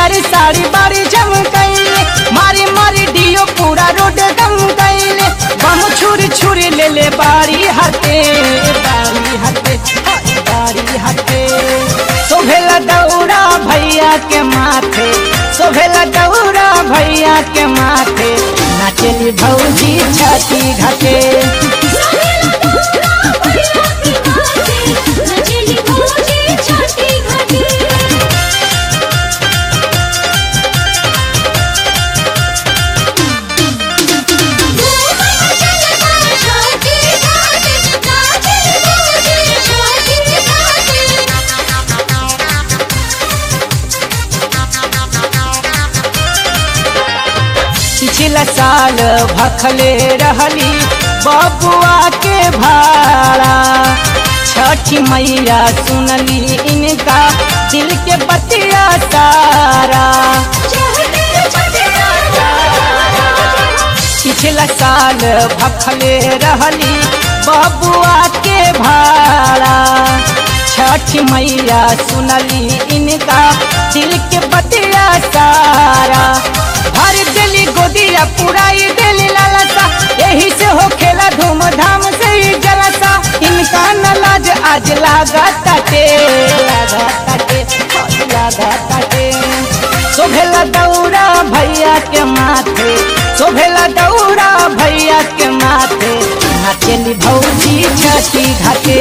पियर साड़ी बाड़ी जम कैले मारी मारी डियो पूरा रोड गम कैले बम छुरी छुरी ले ले बाड़ी हटे बाड़ी हटे हाय, बाड़ी हटे सोभेला दौड़ा भैया के माथे सोभेला दौड़ा भैया के माथे नाचली भौजी छाती घाटे नचली भौजी छाती घाटी पिछला साल भखले रहली बबुआ के भाड़ा छठी मैया सुनली इनका दिल के बतिया सारा पिछला साल भखले रहली बबुआ के भाड़ा छठ मैया सुनली इनका दिल के बतिया सारा भर दिली गोदिया पुराई दिली लालसा यही से हो खेला धूमधाम से ही जलसा इनका न लाज आज लागा ताटे लागा ताटे लागा ताटे शोभेला दौड़ा भैया के माथे शोभेला दौड़ा भैया के माथे नाचेली भौजी छठी घाटे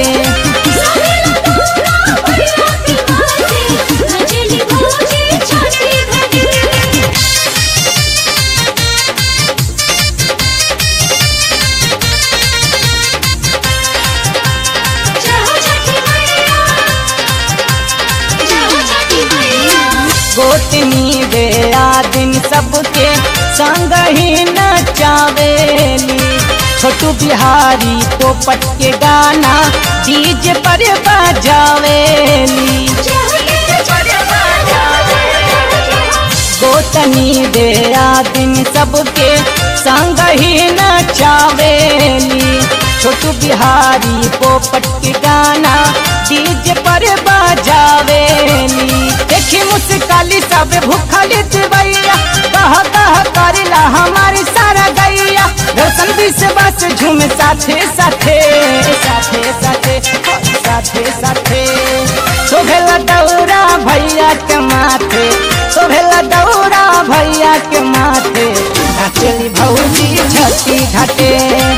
नचली भौजी छाती घाटी गोतनी दे दिन सबके संग ही नचावेली छोटू बिहारी पोपट के गाना डीजे पर बजावेली गोतनी दे दिन सबके संग ही नचावेली छोटू बिहारी पोपट के गाना डीजे पर बजावेली देखी मुस्काली सब भूखली दिवैया कह कह करेला हमारी सारा गैया रोशन विश्वास झूम साथे साथे साथे साथे साथे साथे शोभेला दौरा भैया के माथे शोभेला दौरा भैया के माथे नाचली भौजी छठी घाटे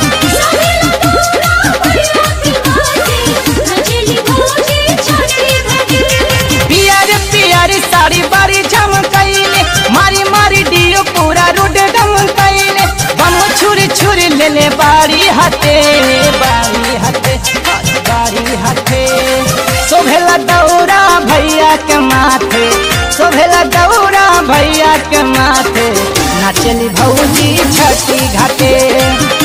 पियर पियर साड़ी बारी झम कैले मारी मारी डियो पूरा रोड गम कैले बम छुरी छुरी ले ले बारी हटे बारी हटे हाय, बारी हटे शोभेला दौड़ा भैया के माथे शोभेला दौड़ा भैया के माथे नाचली भौजी छठी घाटे